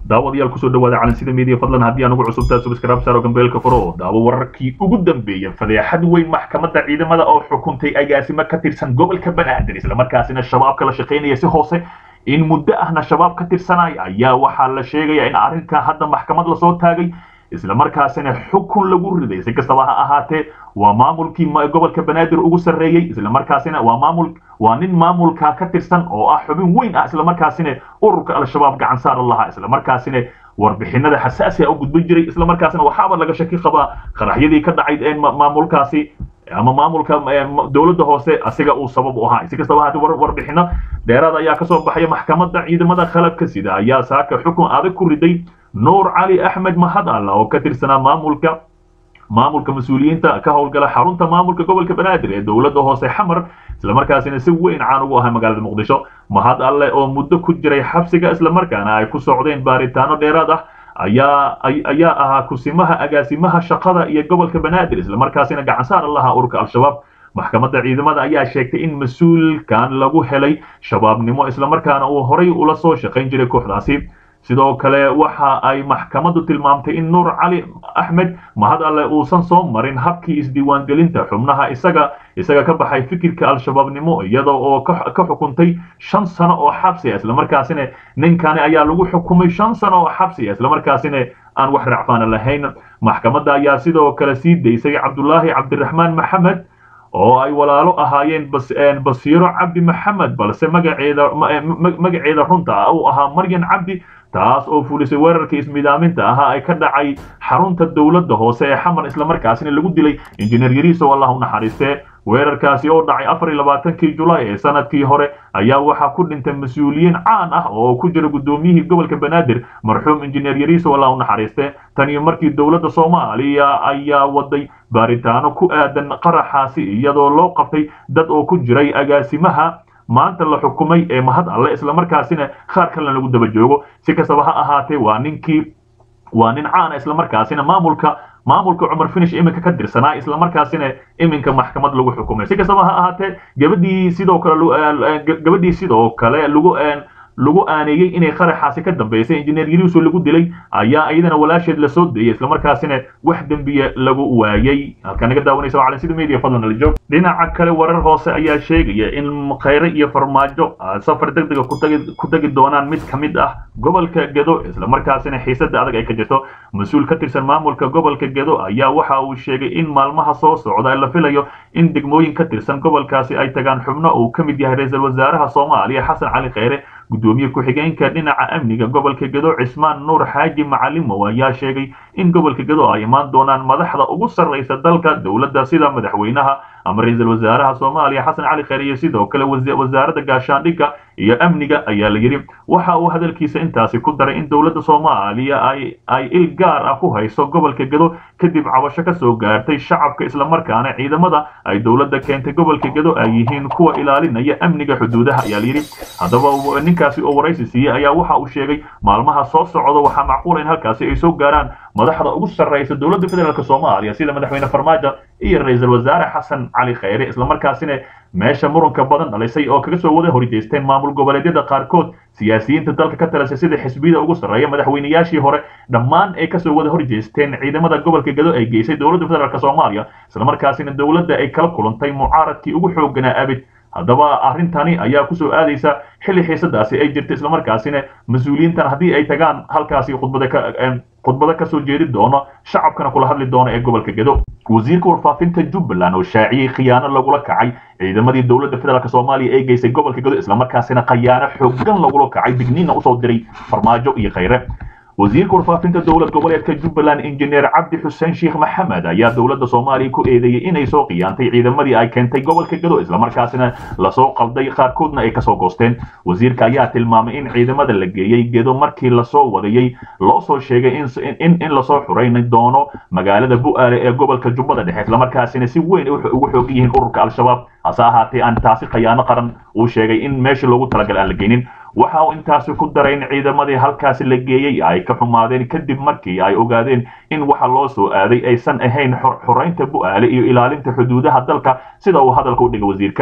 daawadayaal kusoo dhawaada calansida media fadlan haddii aan ugu cusubtaa subscribe saaro gambeelka furo daawo wararkii ugu dambeeyay fadeexad weyn maxkamadda ciidamada oo xukuntay agaasimo ka tirsan gobolka banaadir islamarkaasina shabaabka la shaqaynaya si hoose in muddo ahna shabaab ka tirsanaya ayaa waxaa la sheegaya in arrinkan hadda maxkamad lasoo taagay islamarkaasina xukun lagu riday si kastaba ha ahaatee waa maamulkii gobolka banaadir ugu sarreeyey islamarkaasina waa maamul waa nin maamulka ka tirsan oo ah xubin weyn ah islamarkaasina ururka al-shabaab gacan saar lahaa islamarkaasina warbixinada xasaasiga u gudbin jiray islamarkaasina waxaaba laga shaki qabaa qaraxyadii ka dhacayd ee maamulkaasi ama maamulka dowladda hoose asiga uu sabab u ahaa si kastaba haatee warbixino dheeraad ayaa kasoo baxaya maxkamadda ciidamada qalabka sida ayaa saaka xukun adag ku riday nuur cali axmed mahad alla oo ka tirsanaa maamulka maamulka mas-uuliyiinta ka howlgala xarunta maamulka gobolka banaadir ee dowladda hoose xamar islamarkaasina si weyn caan ugu ahay magaalada muqdisho mahad alle oo muddo ku jiray xabsiga islamarkaana ay ku socdeen baaritaano dheeraad ah ayaa ayaa ahaa kusimaha agaasimaha shaqada iyo gobolka banaadir islamarkaasina gacan saar lahaa ururka al-shabaab maxkamadda ciidamada ayaa sheegtay in mas-uulkan lagu helay shabaabnimo islamarkaana uu horay ula soo shaqayn jiray kooxdaasi sidoo kale waxa ay maxkamaddu tilmaamtay in nuur cali axmed mahad alle uusan soo marin habkii isdiiwaangelinta xubnaha isaga isaga ka baxay fikirka al-shabaabnimo iyada oo ka xukuntay shan sano oo xabsi islamarkaasina ninkani ayaa lagu xukumay shan sano oo xabsi islamarkaasina aan wax racfaana lahayn maxkamadda ayaa sidoo kale sii daysay cabdulaahi cabdiraxmaan maxamed oo ay walaalo ahaayeen basiiro cabdi maxamed balse magaceeda magaceeda runta ah uu ahaa maryan cabdi taas oo fulisay weerarkii ismidaaminta ahaa ay ka dhacay xarunta dowladda hoose ee xamar islamarkaasina lagu dilay injineer yariisow allah u naxariistee weerarkaasi oo dhacay afar iyo labaatankii julaay ee sanadkii hore ayaa waxaa ku dhintay mas-uuliyiin caan ah oo ku jira guddoomiyihii gobolka banaadir marxuum injineer yariisow allah u naxariiste tan iyo markii dowladda soomaaliya ayaa waday baaritaano ku aadan qaraxaasi iyadoo loo qabtay dad oo ku jiray agaasimaha maanta la xukumay ee mahad alle islamarkaasina qaar kalena lagu daba joogo si kastaba ha ahaatee waa ninkii waa nin caana islamarkaasina maamulka maamulka cumar finish iminka ka dirsanaa islamarkaasina iminka maxkamad lagu xukumay si kastaba ha ahaatee gabadhii sidoo kale gabadhii sidoo kale lagu lagu aaneeyey inay qaraxaasi ka dambaysay injineer yariiso lagu dilay ayaa iyadana walaasheed lasoo deeyay islamarkaasina wax dembiya lagu waayey halkaa naga daawanaysa waa calansida media fadlan ala joog dhinaca kale warar hoose ayaa sheegaya in khayre iyo farmaajo safar degdega ku tegi doonaan mid ka mid ah gobolka gedo islamarkaasina xiisada adag ay ka jirto mas-uul ka tirsan maamulka gobolka gedo ayaa waxa uu sheegay in maalmaha soo socda la filayo in degmooyin ka tirsan gobolkaasi ay tagaan xubno uu ka mid yahay ra-iisul wasaaraha soomaaliya xasan cali khayre gudoomiye ku-xigeenka dhinaca amniga gobolka gedo cismaan nuur xaaji macalimow ayaa sheegay in gobolka gedo ay imaan doonaan madaxda ugu sarraysa dalka dowladda sida madaxweynaha ama ra-iisul wasaaraha soomaaliya xasan cali khayre iyo sidoo kale wasaaradda gaashaandhigga iyo amniga ayaa la yidhi waxa uu hadalkiisa intaasi ku daray in dowladda soomaaliya ay ay il gaar ah ku hayso gobolka gedo kadib cabasho ka soo gaartay shacabka islamarkaana ciidamada ay dowladda keentay gobolka gedo ay yihiin kuwa ilaalinaya amniga xuduudaha ayaa layidhi haddaba ninkaasi oo waraysi siiyey ayaa waxa uu sheegay maalmaha soo socda waxaa macquula in halkaasi ay soo gaaraan madaxda ugu sarraysa dowladda federaalk soomaaliya sida madaxweyne farmaajo iyo ra-iisul wasaare xasan cali khayre islamarkaasina meesha muranka badan dhalisay oo kaga soo wada horijeysteen maamul goboleedyada qaarkood siyaasiyiinta dalka ka talasay sida xisbiyada ugu sarreeya madaxweynayaashii hore dhammaan ay kasoo wada horjeesteen ciidamada gobolka gedo ay geysay dowladda federaalk soomaaliya islamarkaasina dowladda ay kala kulantay mucaaradkii ugu xooganaa abid haddaba arrintani ayaa kusoo aadaysa xilli xiisadaasi ay jirta islamarkaasina mas-uuliyiintan haddii ay tagaan halkaasi khudbada ka khudbado kasoo jeedi doono shacabkana kula hadli doono ee gobolka gedo wasiirka warfaafinta jubbaland oo shaaciyey khiyaano lagula kacay ciidamadii dowladda federaalk soomaaliya ee geysay gobolka gedo islamarkaasina khayaano xoogan lagula kacay digniinna usoo diray farmaajo iyo khayre wasiirka warfaafinta dowlad goboleedka jubbaland injineer cabdi xuseen sheekh maxamed ayaa dowladda soomaaliya ku eedeeyey inay soo khiyaantay ciidamadii ay keentay gobolka gedo islamarkaasina lasoo qalday qaarkoodna ay kasoo goosteen wasiirka ayaa tilmaamay in ciidamada la geeyey gedo markii lasoo wadayey loo soo sheegay in lasoo xurayni doono magaalada bu'aale ee gobolka jubbada dhexe islamarkaasina si weyn ugu xoog yihiin ururka al-shabaab hase ahaatee aan taasi khayaano qaran uu sheegay in meesha loogu talagalay aan la geynin waxa uu intaasi ku daray in ciidamadii halkaasi la geeyey ay ka xumaadeen kadib markii ay ogaadeen in waxa loo soo aaday aysan ahayn xoraynta bu'aale iyo ilaalinta xuduudaha dalka sida uu hadalka u dhigay wasiirka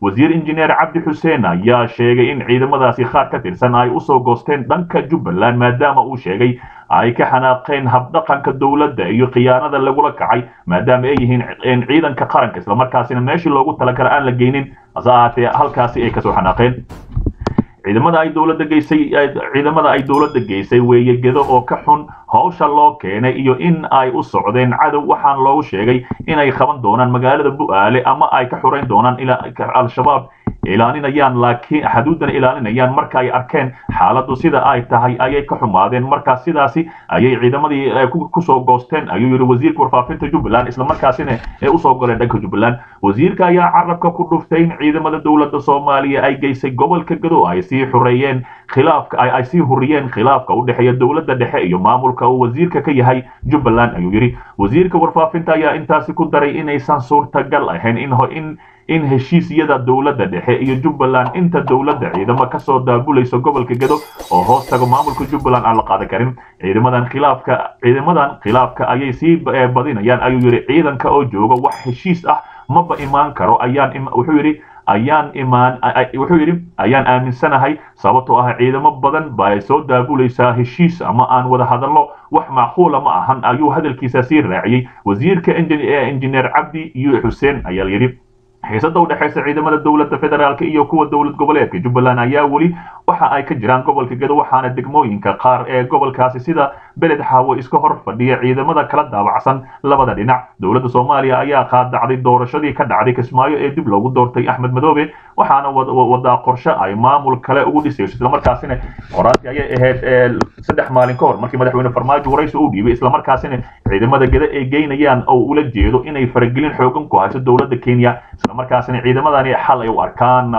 wasiir injineer cabdi xuseen ayaa sheegay in ciidamadaasi qaar ka tirsan ay usoo goosteen dhanka jubbaland maadaama uu sheegay ay ka xanaaqeen habdhaqanka dowladda iyo khiyaanada lagula kacay maadaama ay yihiin ciidanka qaranka islamarkaasina meeshii loogu talagala aan la geynin hase ahaatee halkaasi ay kasoo xanaaqeen ciidamada ay dowladda geysay ciidamada ay dowladda geysay weeye gedo oo ka xun hawsha loo keenay iyo in ay u socdeen cadow waxaan loogu sheegay inay qaban doonaan magaalada bu'aale ama ay ka xurayn doonaan al-shabaab ilaalinayaan laakiin xuduudana ilaalinayaan marka ay arkeen xaaladdu sida ay tahay ayay ka xumaadeen marka sidaasi ayay ciidamadii kusoo goosteen ayuu yidhi wasiirka warfaafinta jubbaland islamarkaasina ee usoo goleen dhanka jubbaland wasiirka ayaa carabka ku dhuftay in ciidamada dowladda soomaaliya ay geysay gobolka gado ay sii xureeyeen khilaafka ay sii huriyeen khilaafka u dhexeeya dowladda dhexe iyo maamulka uu wasiirka ka yahay jubbaland ayuu yidhi wasiirka warfaafinta ayaa intaasi ku daray inaysan suurtagal ahayn in in in heshiisyada dowladda dhexe iyo jubbaland inta dowladda ciidamo kasoo daabulayso gobolka gado oo hoos tago maamulka jubbaland aan la qaadan karin ciidamadan khilaafka ciidamadan khilaafka ayay sii badinayaan ayuu yidhi ciidanka oo jooga wax heshiis ah maba imaan karo ayaan wuxuu yidhi ayaan imaan wuxuu yidhi ayaan aaminsanahay sababtoo ah ciidamo badan baa soo daabulaysaa heshiis ama aan wada hadallo wax macquula ma ahan ayuu hadalkiisa sii raaciyey wasiirka injineer cabdi yu xuseen ayaa yidhi xiisada u dhexaysa ciidamada dowladda federaalk iyo kuwa dowlad goboleedka jubbaland ayaa weli waxa ay ka jiraan gobolka gado waxaana degmooyinka qaar ee gobolkaasi sida beled xaawo iska hor fadhiya ciidamada kala daabacsan labada dhinac dowladda soomaaliya ayaa qaadacday doorashadii ka dhacday kismaayo ee dib loogu doortay axmed madoobe waxaana wadaa qorshe ay maamul kale ugu dhisayso islamarkaasina qoraasi ayay ahayd saddex maalin ka hor markii madaxweyne farmaajo waraysi uu dhiibay islamarkaasina ciidamada gada ay geynayaan oo ula jeedo inay faragelin xoogan ku hayso dowladda kenya islamarkaasina ciidamadani xal ay u arkaan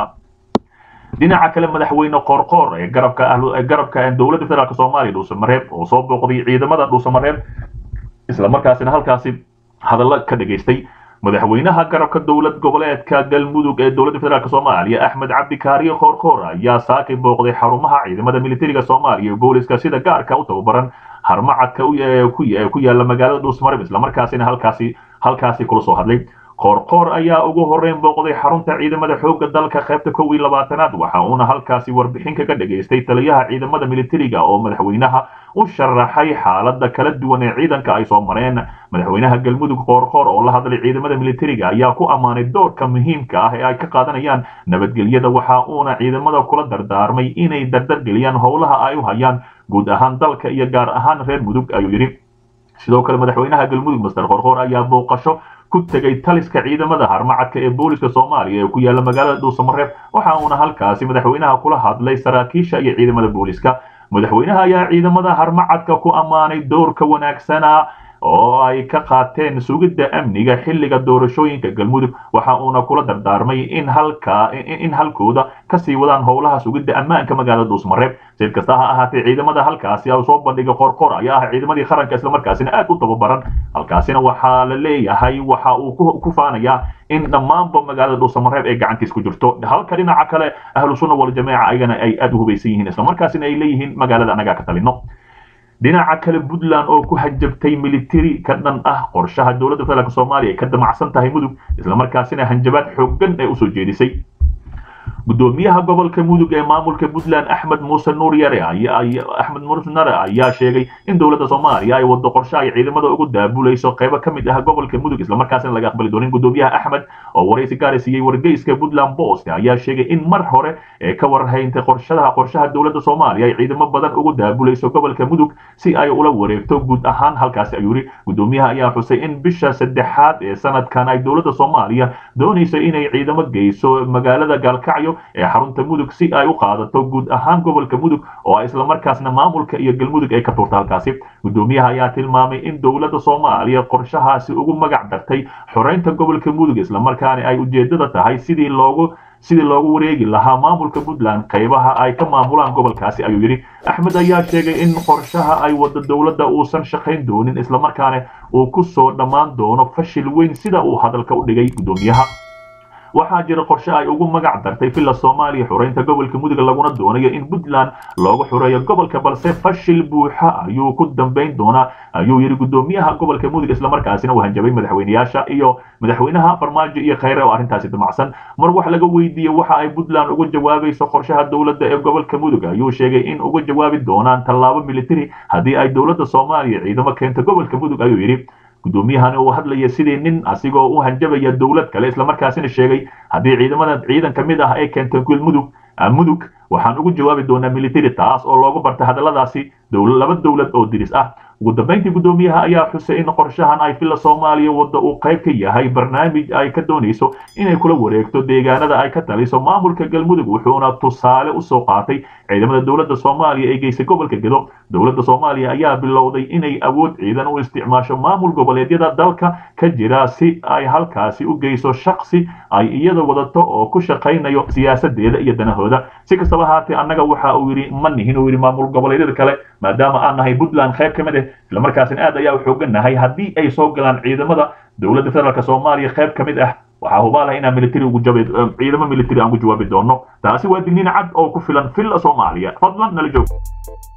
dhinaca kale madaxweyne qoorqoor ee garabka garabka dowladda federaalk soomaaliya dhuusamareeb oo soo booqday ciidamada dhuusamareeb islamarkaasina halkaasi hadallo ka dhageystay madaxweynaha garabka dowlad goboleedka galmudug ee dowladda federaalk soomaaliya axmed cabdi kaariye qoorqoor ayaa saakay booqday xarumaha ciidamada militariga soomaaliya iyo booliska sida gaarka u tababaran harmacadka ku yaala magaalada dhuusamareeb islamarkaasina halkaasi halkaasi kula soo hadlay qoorqoor ayaa ugu horreyn booqday xarunta ciidamada xoogga dalka qaybta kow iyo labaatanaad waxa uuna halkaasi warbixin kaga dhageystay taliyaha ciidamada militariga oo madaxweynaha u sharaxay xaalada kala duwan ee ciidanka ay soo mareen madaxweynaha galmudug qoorqoor oo la hadlay ciidamada militariga ayaa ku ammaanay doorka muhiimka ah ee ay ka qaadanayaan nabadgelyada waxa uuna ciidamada kula dardaarmay inay dardargeliyaan howlaha ay u hayaan guud ahaan dalka iyo gaar ahaan reer mudug ayuu yidhi sidoo kale madaxweynaha galmudug master qoorqoor ayaa booqasho ku tegay taliska ciidamada harmacadka ee booliska soomaaliya ee ku yaala magaalada dhuusamareeb waxa uuna halkaasi madaxweynaha kula hadlay saraakiisha iyo ciidamada booliska madaxweynaha ayaa ciidamada harmacadka ku ammaanay doorka wanaagsana oo ay ka qaateen sugidda amniga xilliga doorashooyinka galmudug waxa uuna kula dardaarmay in halka in halkooda kasii wadaan howlaha sugidda ammaanka magaalada dhuusmareeb sid kasta ha ahaatee ciidamada halkaasi oo soo bandhigay qorqor ayaa ah ciidamadii qaranka islamarkaasina aad u tababaran halkaasina waxaa la leeyahay waxa uu ku faanayaa in dhammaanba magaalada dhuusamareeb ay gacantiis ku jirto halka dhinaca kale ahlu sunna waljamaaca ayagana ay aad u hubaysan yihiin islamarkaasina ay leeyihiin magaalada anagaa ka talino dhinaca kale puntland oo ku hajabtay militari ka dhan ah qorshaha dowladda federaalk soomaaliya ay ka damacsan tahay mudug islamarkaasina hanjabaad xooggan ee usoo jeedisay gudoomiyaha gobolka mudug ee maamulka puntland axmed muuse nuur yare axmed muuse nare ayaa sheegay in dowladda soomaaliya ay wado qorshe ay ciidamada ugu daabulayso qaybo ka mid ah gobolka mudug islamarkaasina laga aqbali doonin gudoomiyaha axmed oo waraysi gaari siiyey wargeyska puntland post ayaa sheegay in mar hore ee ka warhayntay qorshadaha qorshaha dowladda soomaaliya ay ciidamo badan ugu daabulayso gobolka mudug si ay ula wareegto guud ahaan halkaasi ayuu yidhi gudoomiyaha ayaa xusay in bisha saddexaad ee sanadkan ay dowladda soomaaliya doonayso inay ciidamo geyso magaalada gaalkacyo ee xarunta mudug si ay u qaadato guud ahaan gobolka mudug oo islamarkaasna maamulka iyo galmudug ay ka tuurta halkaasi gudoomiyaha ayaa tilmaamay in dowladda soomaaliya qorshahaasi ugu magac dartay xoreynta gobolka mudug islamarkaana ay ujeedada tahay sidii loogu sidii loogu wareegi lahaa maamulka puntland qaybaha ay ka maamulaan gobolkaasi ayuu yidhi axmed ayaa sheegay in qorshaha ay wado dowladda uusan shaqayn doonin islamarkaana uu ku soo dhammaan doono fashil weyn sida uu hadalka u dhigay gudoomiyaha waxaa jira qorshe ay ugu magac dartay villa soomaaliya xureynta gobolka mudug laguna doonayo in puntland loogu xureeyo gobolka balse fashil buuxa ayuu ku dambayn doonaa ayuu yidhi guddoomiyaha gobolka mudug islamarkaasina uu hanjabay madaxweyneyaasha iyo madaxweynaha farmaajo iyo khayre oo arrintaasi damacsan mar wax laga weydiiyey waxa ay puntland uga jawaabayso qorshaha dowladda ee gobolka mudug ayuu sheegay in uga jawaabi doonaan tallaabo militari haddii ay dowladda soomaaliya ciidamo keento gobolka mudug ayuu yidhi guddoomiyahani uu hadlaya sidii nin asigoo u hanjabaya dowlad kale islamarkaasina sheegay haddii ciidamada ciidan ka mid ah ay keento mudug mudug waxaan ugu jawaabi doonaa military taas oo loogu barta hadalladaasi laba dowlad oo diris ah ugu dambayntii guddoomiyaha ayaa xusay in qorshahan ay villa soomaaliya wadda uu qayb ka yahay barnaamij ay ka doonayso inay kula wareegto deegaanada ay ka taliso maamulka galmudug wuxuuna tusaale usoo qaatay ciidamada dowladda soomaaliya ee geysay gobolka gedo dowladda soomaaliya ayaa bilowday inay awood ciidan u isticmaasho maamul goboleedyada dalka ka jira si ay halkaasi u geyso shaksi ay iyada wadato oo ku shaqaynayo siyaasadeeda iyo danahooda si kastaba haatee annaga waxa uu yidhi ma nihin uu yidhi maamul goboleedyada kale maadaama aan nahay puntland qayb ka mid ah islamarkaasina aad ayaa u xoogannahay haddii ay soo galaan ciidamada dowladda federaalk soomaaliya qayb ka mid ah waxaa hubaalaha inaan military ugu jabi ciidamo military aan ku jawaabi doono taasi waa digniin cad oo ku filan villa soomaaliya fadlan nala joog